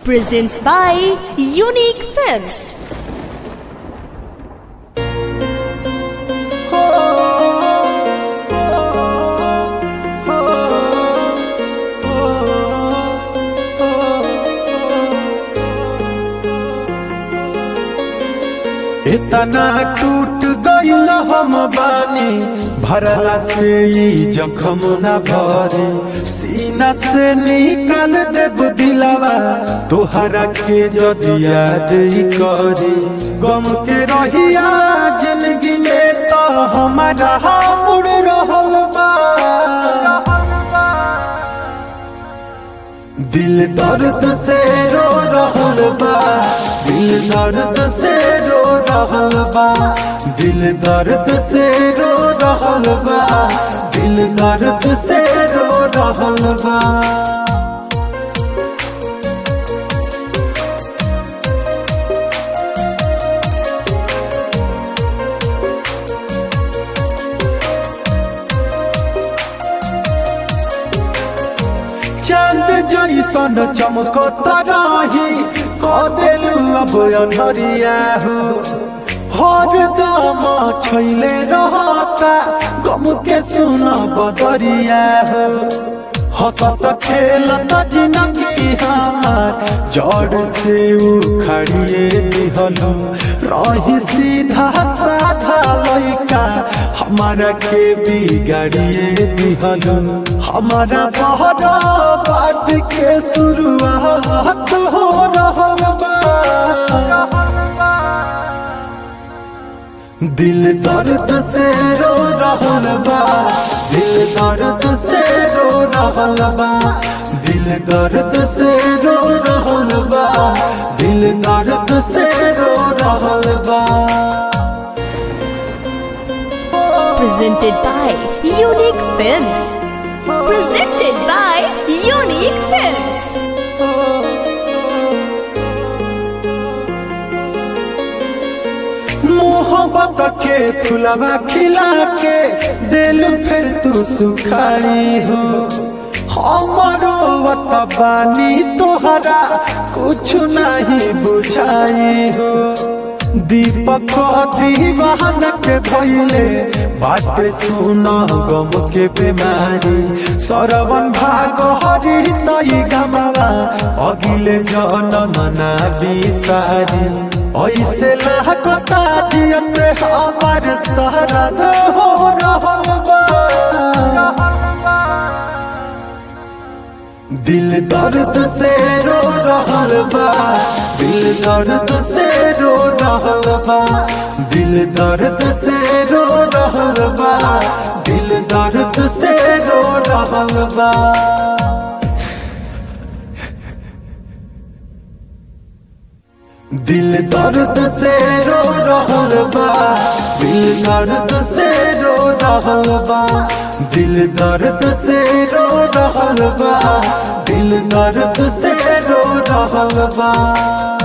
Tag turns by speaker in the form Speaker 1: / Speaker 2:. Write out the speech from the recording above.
Speaker 1: presents by Unique Films.
Speaker 2: इतना टूट गईल हम बानी भरला से ई जखम न भरी सीना से निकाल देब दिलावा तोहरा के जदि याद ही करी गम के रहिया जिंदगी में तो हमारा मुड़ रहल बा दिल दर्द से रो रहल बा दिल दर्द से रो रहल बा दिल दर्द से रो रहल बा दिल दर्द से रो रहल बा चांद जैसन चमकत रही कदेलू अब अनहरिया हो हर दम छैले रहता गम के सुन बदरिया हो हंसत खेलत जिनगी हमार जड़ से उखड़िए दिहलू रही सीधा साधा लइका हमारा के बिगाड़िए दिहलू हमारा बहरा बात के शुरुआत हो रहल बा दिल दर्द से रो रहल बा दिल दर्द से रो रहल बा दिल दर्द से रो रहल बा दिल दर्द से रो रहल बा
Speaker 1: Presented by Unique Films. Presented by Unique Films.
Speaker 2: मोहब्बत के फुलवा खिला के दिल फिर तू सुखाई हो हमारो वत बानी तोहरा कुछ नहीं बुझाई हो दीपक दीवान के भइले बाटे सुन गम के बीमारी सरवन भाग हरि तई गमवा अगिले जनम ना बिसारी ऐसे लहकता जियत हमार शहरद हो रहल बा दिल दर्द से रो रहल बा दिल दर्द से रो रहल बा दिल दर्द से रो रहल बा दिल दर्द से रो रहल बा दिल दर्द से रो रहल बा दिल दर्द से रो रहल बा दिल दर्द से रो रहल बा दिल दर्द से रो रहल बा